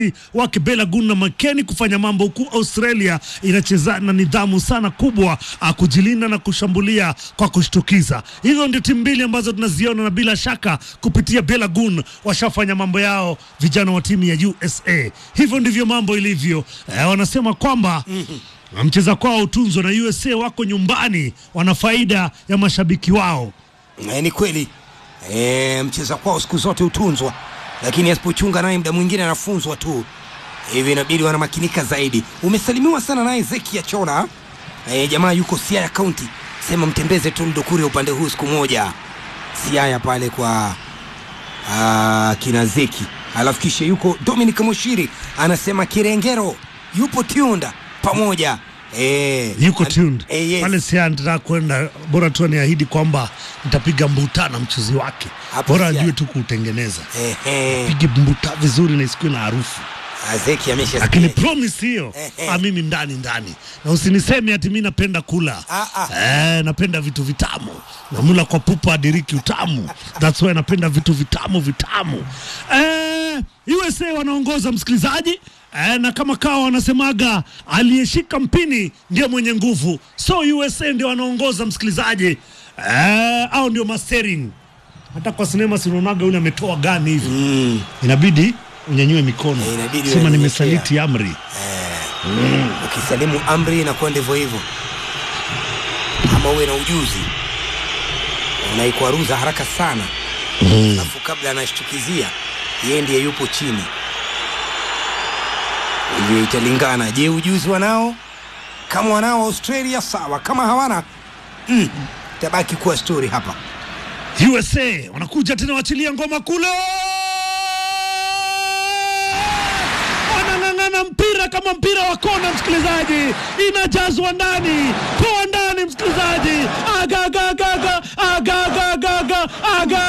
wake Belagun na Makeni kufanya mambo huku Australia inacheza na nidhamu sana kubwa ah, kujilinda na kushambulia kwa kushtukiza. Hizo ndio timu mbili ambazo tunaziona na bila shaka kupitia Belagun washafanya mambo yao vijana wa timu ya USA. Hivyo ndivyo mambo ilivyo. Eh, wanasema kwamba na mcheza kwao utunzwa na USA wako nyumbani, wana faida ya mashabiki wao. Eh, ni kweli eh, mcheza kwao siku zote hutunzwa, lakini asipochunga naye muda mwingine anafunzwa tu. Hivi inabidi wanamakinika zaidi. Umesalimiwa sana naye Zeki ya Chora eh, jamaa yuko Siaya County, sema mtembeze tu Ndukuri upande huu siku moja Siaya pale kwa ah, kina Zeki. Alafu kisha yuko Dominic Moshiri anasema Kirengero yupo Tiunda pamoja eh, yuko al- tuned eh, yes. pale Siaya. Nataka kwenda, bora tu aniahidi kwamba nitapiga mbuta na mchuzi wake, Hapo bora Siaya. ajue tu kuutengeneza, eh, eh, pige mbuta vizuri na isikuwe na harufu ah, Zeki amesha lakini promise hiyo Eh, eh. ah, mimi ndani ndani, na usiniseme ati mi napenda kula Ah, ah. eh, napenda vitu vitamu, namula kwa pupa adiriki utamu, that's why napenda vitu vitamu vitamu. Eh, USA wanaongoza msikilizaji eh, na kama kawa wanasemaga aliyeshika mpini ndio mwenye nguvu, so USA ndio wanaongoza msikilizaji eh, au ndio mastering. Hata kwa sinema sinaonaga yule ametoa gani hivi mm. inabidi unyanyue mikono Eh, inabidi sema unyenyekea. nimesaliti amri ukisalimu amri inakuwa ndivyo hivyo, ama uwe na ujuzi unaikwaruza haraka sana, alafu kabla anashtukizia yeye ndiye yupo chini. Hivyo italingana, je, ujuzi wanao? Kama wanao Australia sawa, kama hawana mm, tabaki kuwa story hapa. USA wanakuja tena, wachilia ngoma kule, wanang'ang'ana mpira kama mpira wa kona, msikilizaji, inajazwa ndani, toa ndani, msikilizaji, agagagaga agagagaga aga,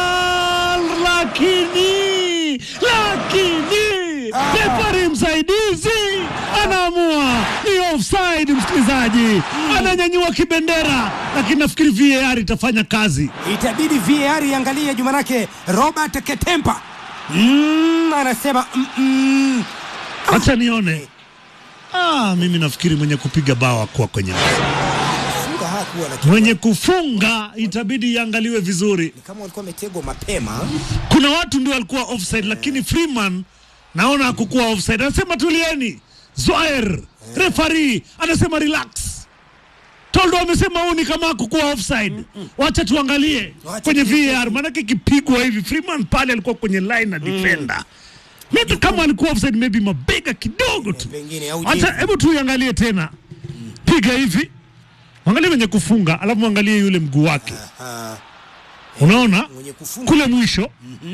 lakini lakini refari msaidizi anaamua ni offside, msikilizaji, ananyanyua kibendera, lakini nafikiri VAR itafanya kazi. Itabidi VAR iangalie juu, manake Robert Ketempa mm, anasema mm, mm, Acha nione. Ah, mimi nafikiri mwenye kupiga bao akuwa kwenye funga hakuwa lakini mwenye kufunga itabidi iangaliwe vizuri. ni kama walikuwa wametegwa mapema. Kuna watu ndio walikuwa offside, lakini Freeman naona hakukuwa offside. Anasema tulieni. Zoer refari anasema relax. Toldo amesema huu ni kama hakukuwa offside. Wacha tuangalie Wacha kwenye tuangalie. VAR, maanake ikipigwa hivi Freeman pale alikuwa kwenye line na defender. Maybe kama alikuwa offside, maybe mabega kidogo tu. Pengine au Acha hebu tuiangalie tena, piga hivi, angalia mwenye kufunga, alafu mwangalie yule mguu wake, Ah, unaona mwenye kufunga kule mwisho.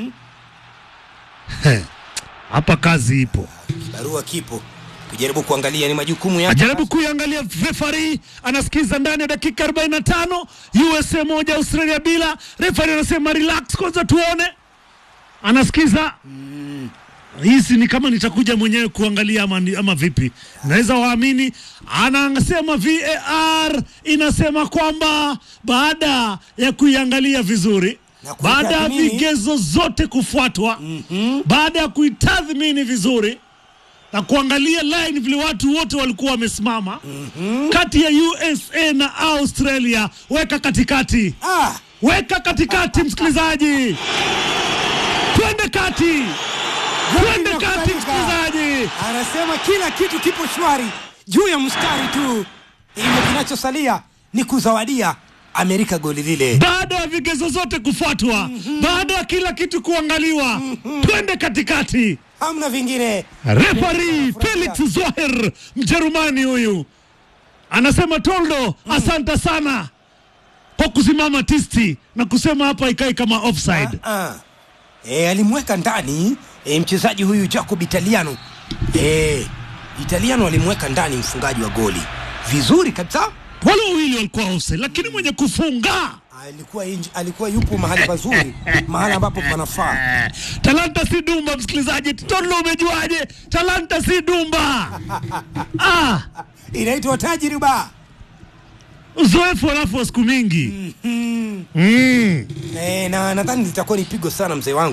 He, Hapa kazi ipo, barua kipo, tujaribu kuangalia ni majukumu yake. ajaribu kuiangalia. Refari anasikiza ndani ya dakika 45, USA moja Australia bila. Refari anasema relax kwanza, tuone, anasikiza hizi ni kama nitakuja mwenyewe kuangalia ama, ni- ama vipi? Naweza waamini. Anasema VAR inasema kwamba baada ya kuiangalia vizuri, Na baada ya kuitathmini. vigezo zote kufuatwa, baada ya kuitathmini vizuri na kuangalia line vile watu wote walikuwa wamesimama kati ya USA na Australia, weka katikati Ah, weka katikati, msikilizaji, twende kati, twende kati, linakubalika. msikilizaji. anasema kila kitu kipo shwari juu ya mstari tu, hivyo kinachosalia ni kuzawadia Amerika goli lile. Baada ya vigezo zote kufuatwa, baada ya kila kitu kuangaliwa, twende katikati. Hamna vingine. Refari Felix Zoher, Mjerumani huyu, anasema Toldo, asante sana kwa kusimama tisti na kusema hapa ikai kama offside. Ah. E, alimweka ndani e, mchezaji huyu Jacob Italiano e, Italiano alimweka ndani mfungaji wa goli vizuri kabisa. Wale wawili walikuwa offside, lakini mwenye kufunga Alikuwa, inj, alikuwa yupo mahali pazuri, mahali ambapo panafaa. Talanta si dumba, msikilizaji. Tolo, umejuaje? Talanta si dumba. ah, Inaitwa tajriba. uzoefu alafu wa siku mingi mm. E, na nadhani litakuwa ni pigo sana mzee wangu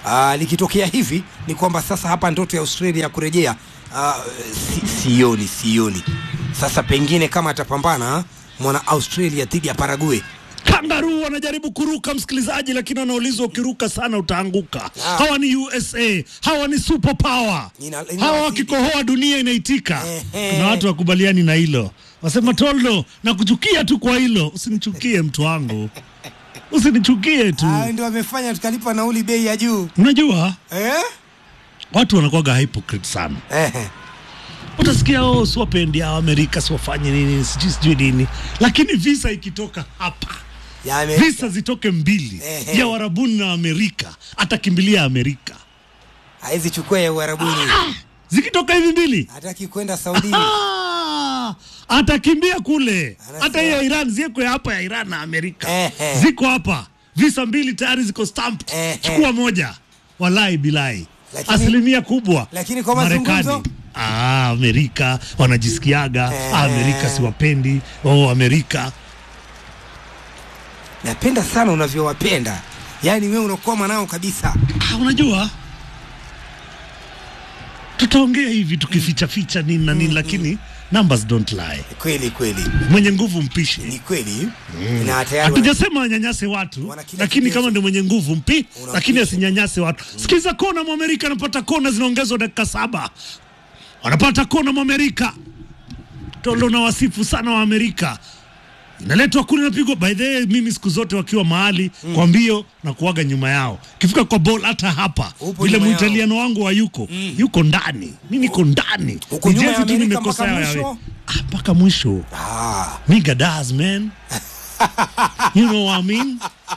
uh, likitokea hivi ni kwamba sasa hapa ndoto ya Australia ya kurejea uh, si, sioni sioni. Sasa pengine kama atapambana mwana Australia dhidi ya Paraguay Kangaroo wanajaribu kuruka msikilizaji, lakini wanaulizwa ukiruka sana utaanguka. Ah. Hawa ni USA, hawa ni super power. Ina- ina- Hawa wakikohoa dunia inaitika. Ehe. Kuna watu wakubaliani na hilo, wasema Toldo, nakuchukia tu kwa hilo. Usinichukie mtu wangu, usinichukie tu. Ah, ndio wamefanya tukalipa nauli bei ya juu Unajua eh? watu wanakuwaga hypocrite sana. Ehe. Utasikia oh, siwapendi hao Amerika, siwafanye nini, sijui sijui nini, lakini visa ikitoka hapa Ya Amerika. visa zitoke mbili Ehe. ya warabuni na Amerika, atakimbilia Amerika. Haizi chukua ya Uarabuni, Zikitoka hivi mbili hataki kwenda Saudia. ah, atakimbia kule. Anasema- Hata hii ya Iran ziko hapa ya Iran na Amerika Ehe. ziko hapa, visa mbili tayari ziko stamped. Ehe. Chukua moja, walai bilai, Lakini- asilimia kubwa lakini kwa Marekani. mazungumzo? Ah, Amerika wanajisikiaga Eh. ah, Amerika siwapendi. Oh, Amerika Napenda sana unavyowapenda, yaani wewe unakoma nao kabisa. ah, unajua tutaongea hivi tukificha ficha nini na nini, lakini numbers don't lie. Kweli kweli, Mwenye nguvu mpishe. ni kweli na tayari wana- Hatujasema wanyanyase watu, Wana kila lakini kigezo. kama ndio mwenye nguvu mpi, Unapisha. lakini asinyanyase watu. Sikiza kona, Mwamerika anapata kona zinaongezwa dakika saba, wanapata kona Mwamerika. Tolo na wasifu sana wa Amerika inaletwa kule, napigwa. By the way, mimi siku zote wakiwa mahali kwa mbio na kuwaga nyuma yao, kifika kwa ball, hata hapa Upo vile nyuma yao. muitaliano wangu wa yuko yuko ndani, mi niko ndani, Uko Ni nyuma ya jezi tu Amerika nimekosa mpaka yao mwisho? yawe. Ah, mpaka mwisho Ah, Nigga does, man. you know what I mean?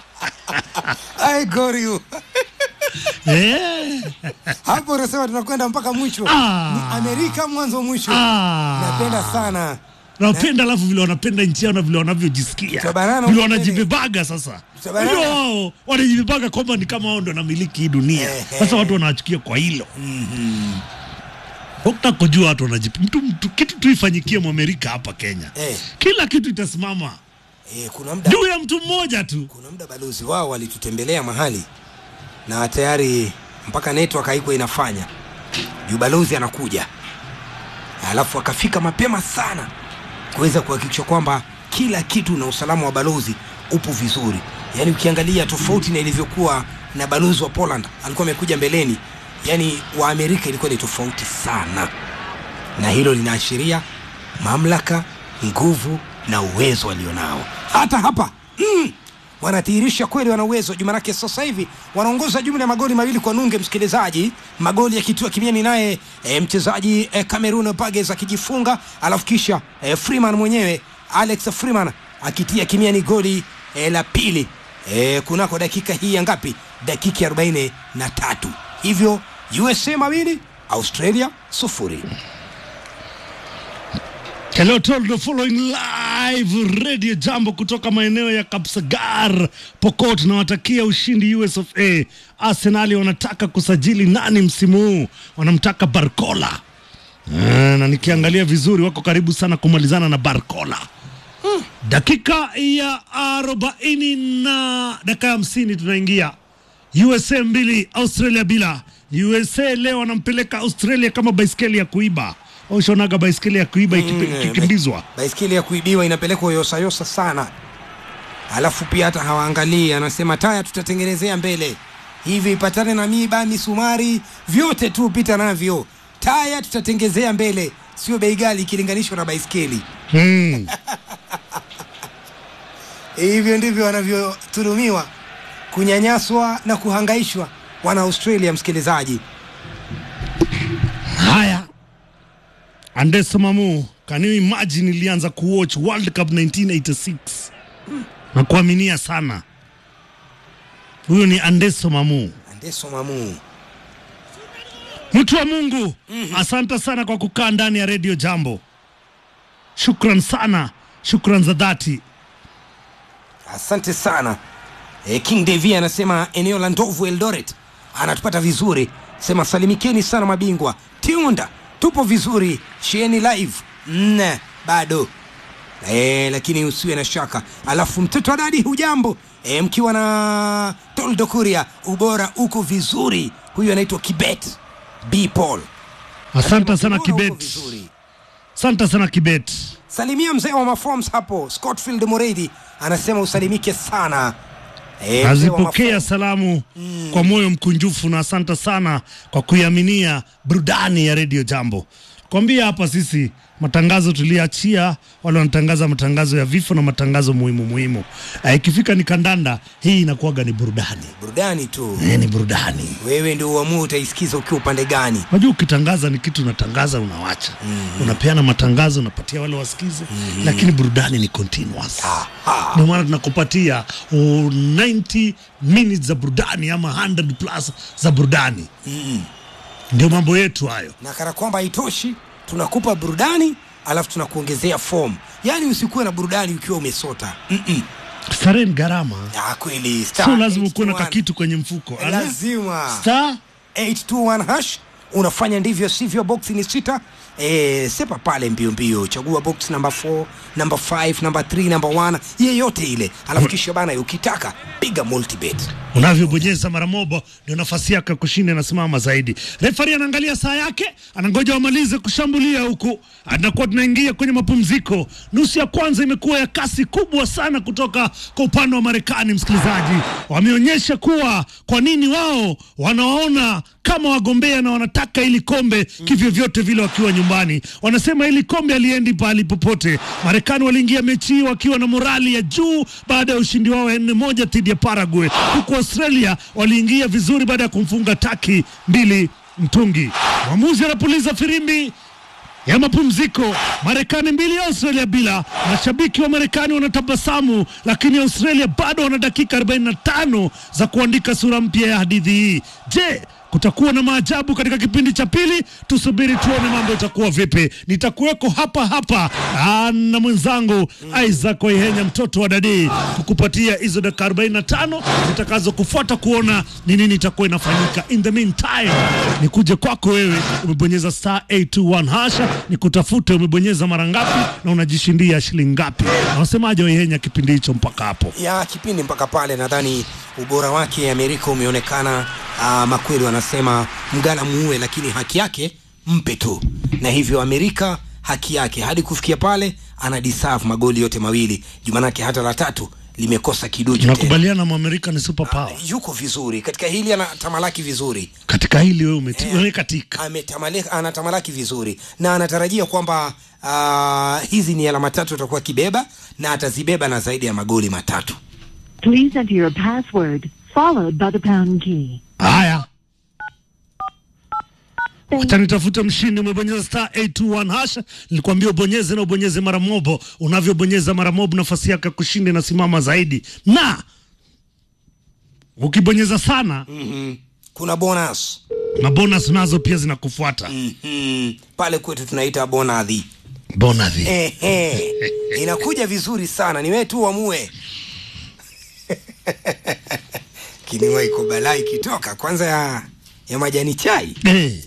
I got you. Yeah. Hapo unasema tunakwenda mpaka mwisho. Ah. Ni Amerika mwanzo mwisho. Ah. Napenda sana. Napenda alafu vile wanapenda nchi yao na vile wanavyojisikia Tutabanana vile huko wanajibebaga sasa. Tutabanana. Unajua wao wanajibebaga kwamba ni kama wao ndo wanamiliki hii dunia. Ehe. Sasa watu wanawachukia kwa hilo. Ukitaka kujua watu wanajipa mtu, mtu kitu tu ifanyikie Mwamerika hapa Kenya. Eh. Kila kitu itasimama Eh, kuna muda juu ya mtu mmoja tu. kuna muda balozi wao walitutembelea mahali na tayari mpaka network haikuwa inafanya juu balozi anakuja alafu akafika mapema sana kuweza kuhakikisha kwamba kila kitu na usalama wa balozi upo vizuri yaani ukiangalia tofauti na ilivyokuwa na balozi wa poland alikuwa amekuja mbeleni yaani wa amerika ilikuwa ni tofauti sana na hilo linaashiria mamlaka nguvu na uwezo walionao hata hapa mm, wanadhihirisha kweli wana uwezo juu manake sasa hivi wanaongoza jumla ya magoli mawili kwa nunge msikilizaji magoli yakitua kimiani naye e, mchezaji e, cameroon bages akijifunga alafu kisha e, freeman mwenyewe alex freeman akitia kimiani goli e, la pili e, kunako dakika hii ya ngapi dakika ya 43 hivyo usa mawili australia sufuri Hello Toldo following live Radio Jambo kutoka maeneo ya Kapsagar, Pokot. Nawatakia ushindi US of A. Arsenali wanataka kusajili nani msimu huu? Wanamtaka Barcola. Ah, na nikiangalia vizuri wako karibu sana kumalizana na Barcola. Dakika ya arobaini na dakika ya hamsini tunaingia USA mbili Australia bila. USA leo wanampeleka Australia kama baiskeli ya kuiba. Ushaonaga baiskeli ya kuiba ikipi- Mm, ikikimbizwa? baiskeli ya kuibiwa inapelekwa yosayosa sana alafu pia hata hawaangalii anasema taya tutatengenezea mbele hivi ipatane na miba misumari vyote tu pita navyo taya tutatengezea mbele sio bei ghali ikilinganishwa na baiskeli Hmm. hivyo ndivyo wanavyodhulumiwa kunyanyaswa na kuhangaishwa wana australia msikilizaji Haya, Andeso Mamu, can you imagine ilianza kuwatch World Cup 1986 na kuaminia sana. Huyo ni Andeso Mamu, andeso mamu mtu wa Mungu. Asante sana kwa kukaa ndani ya redio Jambo. Shukran sana, shukran za dhati. asante sana e, king devi anasema eneo la ndovu eldoret anatupata vizuri sema salimikeni sana mabingwa tiunda tupo vizuri shieni live nne bado e, lakini usiwe na shaka alafu mtoto wa dadi hujambo e, mkiwa na Toldo Kuria, ubora uko vizuri. Huyu anaitwa Kibet B Paul. Asante sana Ubora uko Kibet, vizuri. asante sana Kibet. Salimia mzee wa maforms hapo Scotfield Moredi anasema usalimike sana. E, mzee wa Nazipokea maforms. salamu kwa moyo mkunjufu na asante sana kwa kuiaminia burudani ya redio Jambo. Kwambia hapa sisi matangazo tuliachia, wale wanatangaza matangazo ya vifo na matangazo muhimu muhimu. Eh, Ikifika ni kandanda, hii inakuwaga ni burudani burudani tu. eh, ni burudani. Wewe ndio uamue utaisikiza ukiwa upande gani. Unajua, ukitangaza ni kitu unatangaza, unawacha unapeana matangazo, unapatia wale wasikize, lakini burudani ni continuous. Aha. Ndio maana tunakupatia oh, 90 minutes za burudani ama 100 plus za burudani. Ndio mambo yetu hayo. na kana kwamba haitoshi tunakupa burudani alafu tunakuongezea form yaani usikuwe na burudani ukiwa umesota Mm-mm. Starehe ni gharama, Ah, kweli star sio lazima ukuwe na 821. kakitu kwenye mfuko. Ala, lazima Star 821 hash unafanya ndivyo sivyo box ni sita e, sepa pale mbio mbio chagua box namba 4 namba 5 namba 3 namba 1 yeyote ile alafu kisha bana ukitaka piga multibet unavyobonyeza mara moja ndio nafasi yako ya kushinda inasimama zaidi. Refari anaangalia saa yake, anangoja wamalize kushambulia huku, anakuwa tunaingia kwenye mapumziko. Nusu ya kwanza imekuwa ya kasi kubwa sana kutoka kwa upande wa Marekani. Msikilizaji, wameonyesha kuwa kwa nini wao wanawaona kama wagombea na wanataka ili kombe kivyo vyote vile wakiwa nyumbani. Wanasema ili kombe aliendi pahali popote. Marekani waliingia mechi hii wakiwa na morali ya juu baada ya ushindi wao wa nne moja dhidi ya Paraguay, huku Australia waliingia vizuri baada ya kumfunga Taki mbili mtungi. Mwamuzi anapuliza firimbi ya mapumziko, Marekani mbili Australia bila. Mashabiki wa Marekani wanatabasamu, lakini Australia bado wana dakika 45 za kuandika sura mpya ya hadithi hii. Je, kutakuwa na maajabu katika kipindi cha pili? Tusubiri tuone mambo itakuwa vipi. Nitakuweko hapa hapa aa, na mwenzangu Isaac Waihenya, mtoto wa dadii, kukupatia hizo dakika 45 zitakazo kufuata kuona ni nini itakuwa inafanyika. In the meantime, nikuje kwako wewe, umebonyeza star 821 hasha, nikutafute umebonyeza mara ngapi na unajishindia shilingi ngapi? Na wasemaje Waihenya kipindi hicho mpaka hapo? ya kipindi mpaka pale nadhani ubora wake Amerika umeonekana. Uh, makweli wanasema mgala muue, lakini haki yake mpe tu, na hivyo Amerika haki yake hadi kufikia pale ana deserve magoli yote mawili jumanake hata la tatu limekosa kiduchu tena. Nakubaliana, Mwamerika ni super power Yuko vizuri katika hili, anatamalaki vizuri katika hili. Wewe umeti- wewe katika Ametamale- anatamalaki vizuri na anatarajia kwamba uh, hizi ni alama tatu atakuwa kibeba na atazibeba na zaidi ya magoli matatu. Please enter your password, followed by the pound key. haya Thank Wacha nitafute mshindi. Umebonyeza star 821 hasha, nilikwambia ubonyeze na ubonyeze mara mobo. Unavyobonyeza mara mobo, nafasi yako ya kushinda inasimama zaidi, na ukibonyeza sana mm Kuna bonus na bonus nazo pia zinakufuata. mm pale kwetu tunaita bonadhi. Bonus Ehe, inakuja vizuri sana, ni wewe tu uamue. Kiniwa iko balaa ikitoka kwanza ya, ya majani chai eh.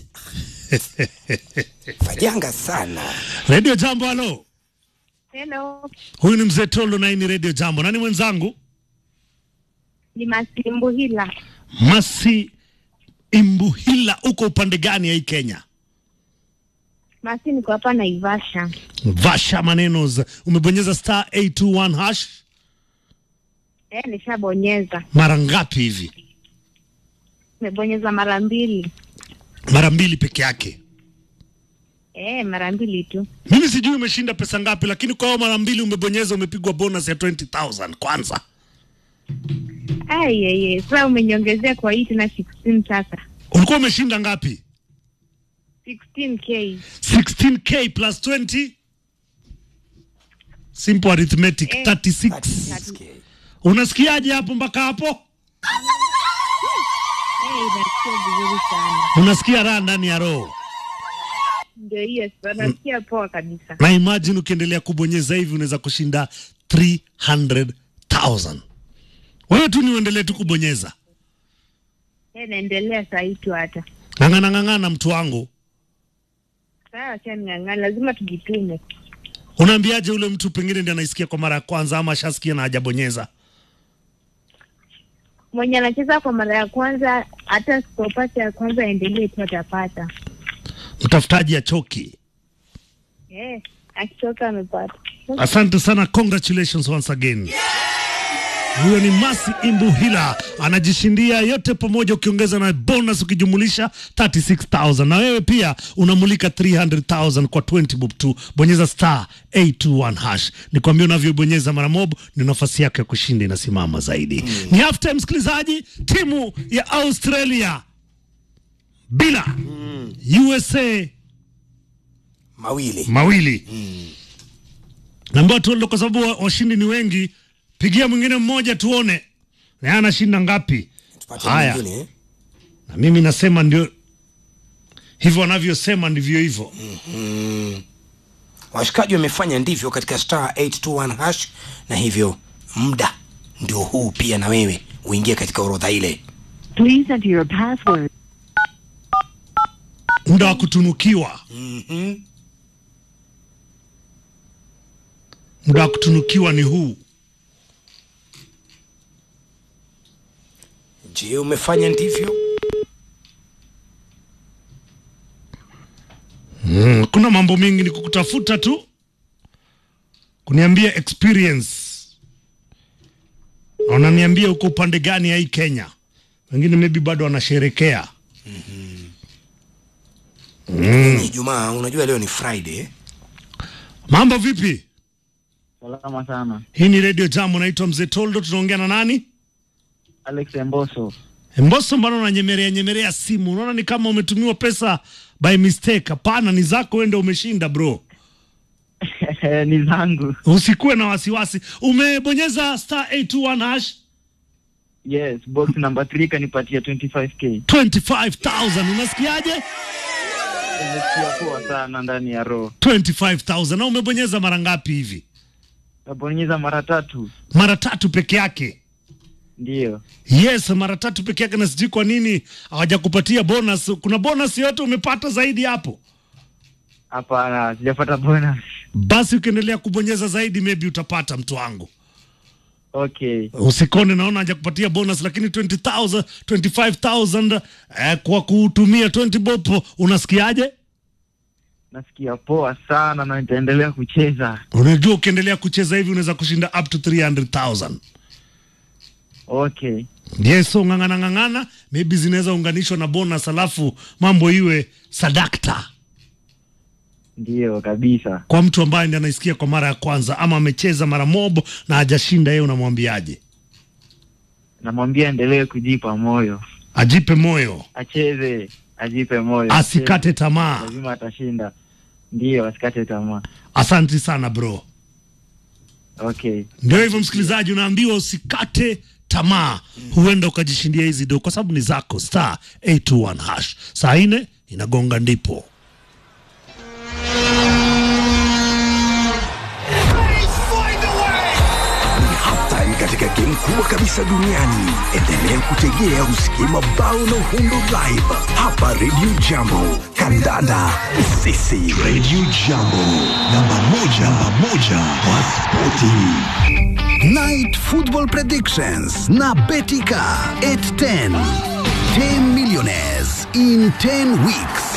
fajanga sana. Radio Jambo, halo, Hello, huyu ni mzee Tolo na hii ni Radio Jambo. Nani mwenzangu? ni Masimbu Hila. Masi Imbuhila, uko upande gani ya hii Kenya? Masi niko hapa Naivasha. Vasha Manenos, umebonyeza star 821 hash Eh, nishabonyeza. mara ngapi hivi? Nimebonyeza mara mbili. Mara mbili peke yake. Eh, mara mbili tu. Mimi sijui umeshinda pesa ngapi, lakini kwa hiyo mara mbili umebonyeza, umepigwa bonus ya 20000 kwanza. Ai, ai, ai. Sasa umeniongezea kwa hii tena 16 sasa. Ulikuwa umeshinda ngapi? 16k. 16k plus 20 simple arithmetic Eh. 36. Unasikiaje hapo mpaka hapo? Eh, inasikia vizuri sana. Unasikia raha ndani ya roho. Ndio hiyo sasa nasikia poa kabisa. Na imagine ukiendelea kubonyeza hivi unaweza kushinda 300,000. Wewe tu ni uendelee tu kubonyeza. Eh, naendelea saa hii tu hata. Ng'ang'ana ng'ang'ana mtu wangu. Sawa, acha ning'ang'ana, lazima tujitume. Unaambiaje ule mtu pengine ndiye anaisikia kwa mara ya kwanza ama ashasikia na hajabonyeza? mwenye anacheza kwa mara ya kwanza, hata asipopata ya kwanza aendelee tu, atapata. Mtafutaji achoki. Eh, akitoka amepata. Asante sana, congratulations once again. Huyo ni Masi Imbuhila anajishindia yote pamoja, ukiongeza na bonus ukijumulisha 36000 na wewe pia unamulika 300000 kwa 20 bob tu. Bonyeza star 821 hash. Nikwambia unavyobonyeza mara mob, ni nafasi yako ya kushinda inasimama zaidi. Ni half time, msikilizaji. Timu ya Australia bila USA mawili mawili naambiwa tuende kwa sababu wa- washindi ni wengi. Pigia mwingine mmoja tuone naye anashinda ngapi. tupate Haya. mwingine eh? Na mimi nasema ndio hivyo wanavyosema ndivyo hivyo. washikaji wamefanya ndivyo katika star 821 hash na hivyo muda ndio huu pia na wewe uingie katika orodha ile Please enter your password. Muda wa kutunukiwa, Mhm. muda wa kutunukiwa ni huu. je umefanya ndivyo Mm, kuna mambo mengi ni kukutafuta tu kuniambia experience, na unaniambia uko upande gani ya hii Kenya. Wengine maybe bado wanasherekea. ni Ijumaa, unajua leo ni Friday. eh? Mambo vipi? Salama sana. Hii ni Radio Jam, naitwa Mzee Toldo. Tunaongea na nani? Alex Emboso. Mboso, mbona unanyemelea nyemelea simu? Unaona ni kama umetumiwa pesa by mistake. Hapana, ni zako, wewe ndio umeshinda bro. ni zangu. Usikuwe na wasiwasi. Umebonyeza star 821 hash Yes, box number 3 kanipatia 25k. 25000 unasikiaje? Nimesikia poa sana ndani ya roho. 25000 na umebonyeza mara ngapi hivi? Nabonyeza mara tatu. Mara tatu peke yake. Ndiyo. Yes, mara tatu peke yake, na sijui kwa nini hawajakupatia bonus. Kuna bonus yote umepata zaidi hapo? Hapana, sijapata bonus. Basi ukiendelea kubonyeza zaidi, maybe utapata mtu wangu. Okay. Usikone, naona hajakupatia bonus, lakini 20000 25000 eh, kwa kutumia 20 bob, unasikiaje? Nasikia poa sana na nitaendelea kucheza. Unajua, ukiendelea kucheza hivi unaweza kushinda up to 300000 Okay. Yes, so ng'ang'ana ng'ang'ana, maybe zinaweza unganishwa na bonus, alafu mambo iwe sadakta Ndiyo kabisa. kwa mtu ambaye ndiye anaisikia kwa mara ya kwanza ama amecheza mara mobo na hajashinda, yeye unamwambiaje? Namwambia endelee kujipa moyo. Ajipe moyo, Acheze, ajipe moyo. asikate Acheze. tamaa. Lazima atashinda. Ndiyo, asikate tamaa. Asanti sana bro. Okay. Ndio hivyo msikilizaji, unaambiwa usikate tamaa, huenda ukajishindia hizi do kwa sababu ni zako. Star 821 hash, saa nne inagonga ndipo. Ni halftime katika game kubwa kabisa duniani. Endelea kutegea usikie mabao na uhundo live hapa Radio Jambo. Kandanda sisi Radio Jambo, namba moja, namba moja kwa spoti. Night Football Predictions na Betika 810. 10 millionaires in 10 weeks.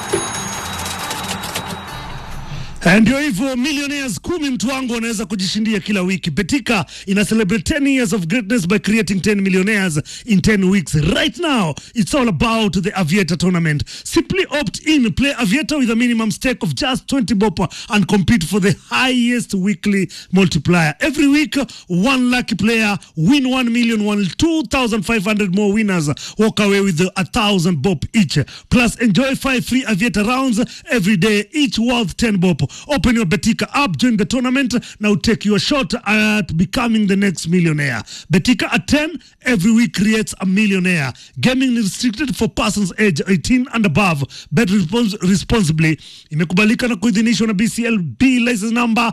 Eh, Ndio hivyo millionaires kumi mtu wangu wanaweza kujishindia kila wiki. Betika ina celebrate 10 years of greatness by creating 10 millionaires in 10 weeks. Right now, it's all about the Aviator tournament. Simply opt in, play Aviator with a minimum stake of just 20 bob and compete for the highest weekly multiplier. Every week, one lucky player win 1 million, one 2,500 more winners walk away with a 1,000 bob each. Plus, enjoy five free Aviator rounds every day, each worth 10 bob. Open your Betika app, join the tournament. Now take your shot at becoming the next millionaire. Betika at 10 every week creates a millionaire. Gaming is restricted for persons age 18 and above. Bet respons responsibly. Imekubalika na kuidhinishwa na BCLB license number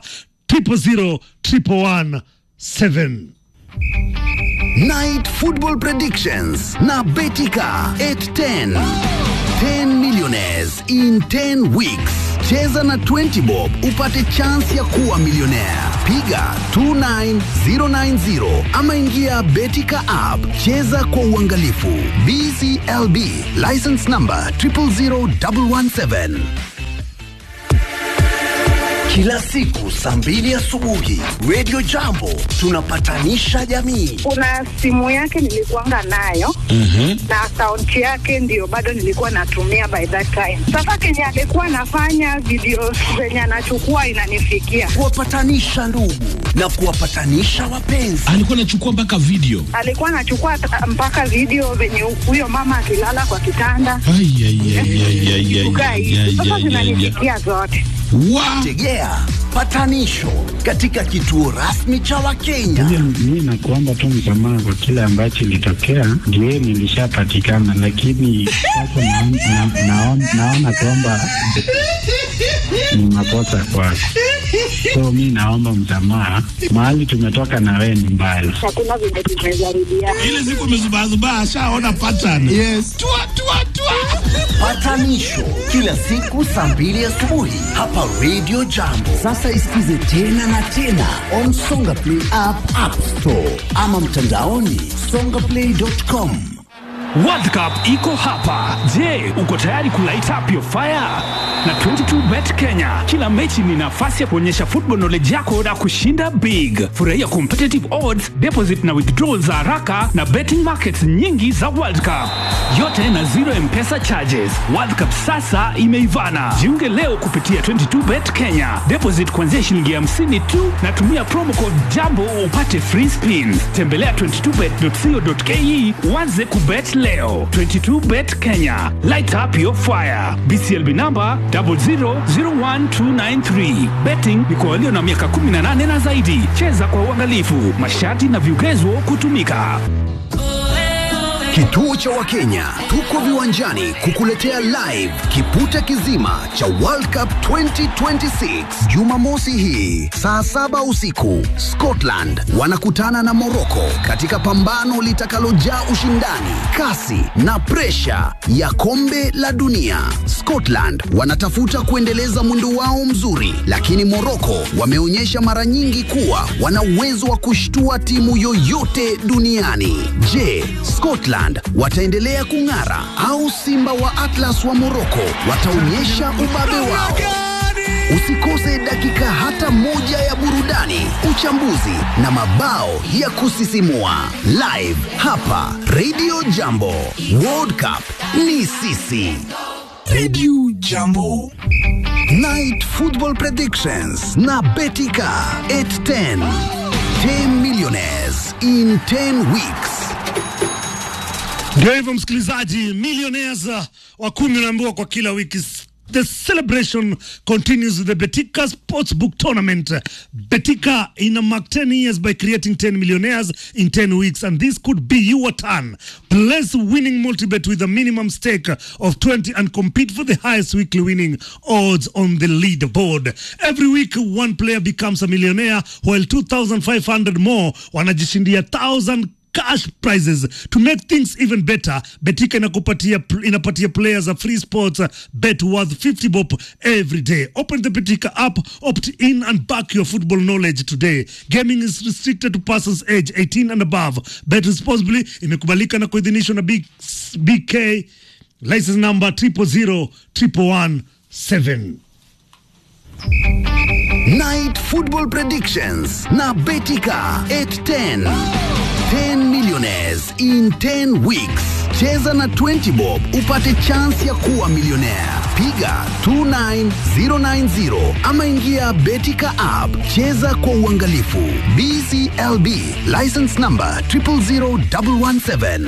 000117. Night Football Predictions na Betika 810. 10 millionaires in 10 weeks. Cheza na 20 bob upate chance ya kuwa milionea. Piga 29090 ama ingia Betika app. Cheza kwa uangalifu. BCLB license number 000117. Kila siku saa mbili asubuhi Radio Jambo tunapatanisha jamii. kuna simu yake nilikuanga nayo na akaunti yake ndio bado nilikuwa natumia by that time. Sasa kenye alikuwa anafanya video zenye anachukua inanifikia, Kuwapatanisha ndugu na kuwapatanisha wapenzi. alikuwa anachukua mpaka video alikuwa anachukua ta- mpaka video venye huyo mama akilala kwa kitanda Ai, ai, ai, ai, ai, ai, kukaa ai, hivi. ai, Sasa ai, ai, ai. zinanifikia zote. Wa- Tegea patanisho katika kituo rasmi cha Wakenya. Mi nakuomba tu msamaha kwa kile ambacho ilitokea, ndio nilishapatikana, lakini sasa naon- na- naon- naona kwamba ni makosa kwako, so mi naomba msamaha. Mahali tumetoka na wewe ni mbali. Hakuna venye tumejaribiana. ile siku amezubazubaa ashaona pattern yes. tua, tua, tua. Patanisho kila siku saa mbili asubuhi hapa Radio Jambo. Sasa isikize tena na tena on Songa Play app, App Store ama mtandaoni songaplay.com. World Cup iko hapa. Je, uko tayari kulight up your fire? Na 22bet Kenya, kila mechi ni nafasi ya kuonyesha football knowledge yako na kushinda big. Furahia competitive odds, deposit na withdrawal za haraka na betting markets nyingi za World Cup, yote na zero mpesa charges. World Cup sasa imeivana. Jiunge leo kupitia 22bet Kenya, deposit kuanzia shilingi 50 tu na tumia promo code jambo upate free spins. Tembelea 22bet.co.ke uanze kubet leo. 22bet Kenya, light up your fire. BCLB number 0001293. Betting ni kwa walio na miaka 18 na zaidi. Cheza kwa uangalifu. Masharti na vigezo kutumika. Kituo cha Wakenya tuko viwanjani kukuletea live kipute kizima cha World Cup 2026 Jumamosi hii saa saba usiku. Scotland wanakutana na Morocco katika pambano litakalojaa ushindani, kasi na presha ya kombe la dunia. Scotland wanatafuta kuendeleza mwendo wao mzuri, lakini Morocco wameonyesha mara nyingi kuwa wana uwezo wa kushtua timu yoyote duniani. Je, Scotland wataendelea kung'ara au Simba wa Atlas wa Morocco wataonyesha ubabe wao? Usikose dakika hata moja ya burudani, uchambuzi na mabao ya kusisimua live hapa Radio Jambo. World Cup ni sisi. Radio Jambo. Night Football Predictions na Betika 810. 10 millionaires in 10 weeks. Ndio hivyo msikilizaji, millionaires uh, wa kumi unaambiwa kwa kila wiki. The celebration continues with the Betika Sportsbook Tournament. Betika ina mark 10 years by creating 10 millionaires in 10 weeks, and this could be your turn. Place winning multibet with a minimum stake of 20 and compete for the highest weekly winning odds on the leaderboard. Every week, one player becomes a millionaire, while 2,500 more wanajishindia 1,000 cash prizes to make things even better betika inakupatia inapatia players a free sports uh, bet worth 50 bob every day open the betika app opt in and back your football knowledge today gaming is restricted to persons age 18 and above bet responsibly imekubalika na kuidhinishwa na B- bk license number 000117 Night Football Predictions na Betika 810. 10 millionaires in 10 weeks. Cheza na 20 bob upate chance ya kuwa milionea. Piga 29090 ama ingia Betika app. Cheza kwa uangalifu. BCLB license number 000117.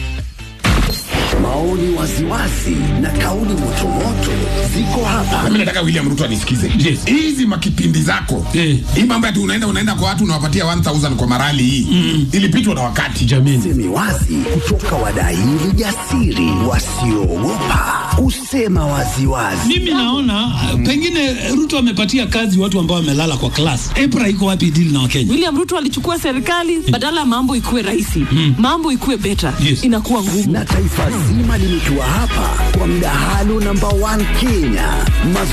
Maoni waziwazi na kauli motomoto ziko hapa. Mimi nataka William Ruto anisikize. Yes. Hizi makipindi zako. Eh. Hii mambo ati unaenda unaenda kwa watu unawapatia 1000 kwa marali hii. Mm. Ilipitwa na wakati. jamini Semi wazi kutoka wadaili jasiri wasioogopa kusema waziwazi. mimi naona uh, pengine ruto amepatia kazi watu ambao wamelala kwa klas epra iko wapi dili na wakenya William Ruto alichukua serikali badala ya mambo ikuwe rahisi, mambo ikuwe beta, Yes. inakuwa ngumu. Na taifa zima limetua hapa kwa mdahalo namba 1 Kenya.